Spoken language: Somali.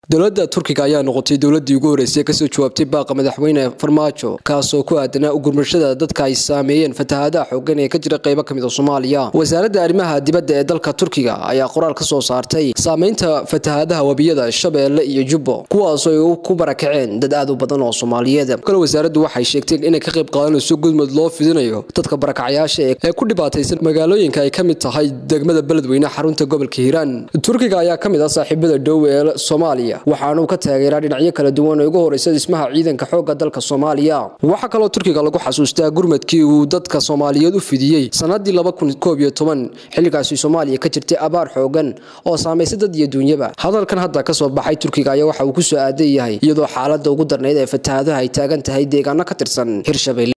dowladda turkiga ayaa noqotay dowladii ugu horeysay kasoo jawaabtay baaqa madaxweyne farmaajo kaasoo ku aadanaa ugurmashada dadka ay saameeyeen fatahaadaha xoogan ee ka jira qaybo kamid a soomaaliya wasaaradda arrimaha dibadda ee dalka turkiga ayaa qoraal ka soo saartay saameynta fatahaadaha webiyada shabeelle iyo jubbo kuwaasoo ay ku barakaceen dad aad u badan oo soomaaliyeed kale wasaaraddu waxay sheegteen inay ka qayb qaadanayso gudmud loo fidinayo dadka barakacyaasha ee ku dhibaataysan magaalooyinka ay ka mid tahay degmada beledweyne xarunta gobolka hiiraan turkiga ayaa ka mid ah saaxiibada dhow ee soomaaliya waxaanuu ka taageeraa dhinacyo kala duwan oo ugu horeysa dhismaha ciidanka xoogga dalka soomaaliya waxaa kaloo turkiga lagu xasuustaa gurmadkii uu dadka soomaaliyeed u fidiyey sanadii xilligaasi soomaaliya ka jirtay abaar xoogan oo saamaysay dad iyo duunyaba hadalkan hadda kasoo baxay turkiga ayaa waxa uu ku soo aadan yahay iyadoo xaalada ugu darnayd ee fatahaadaha ay taagan tahay deegaano ka tirsan hirshabelle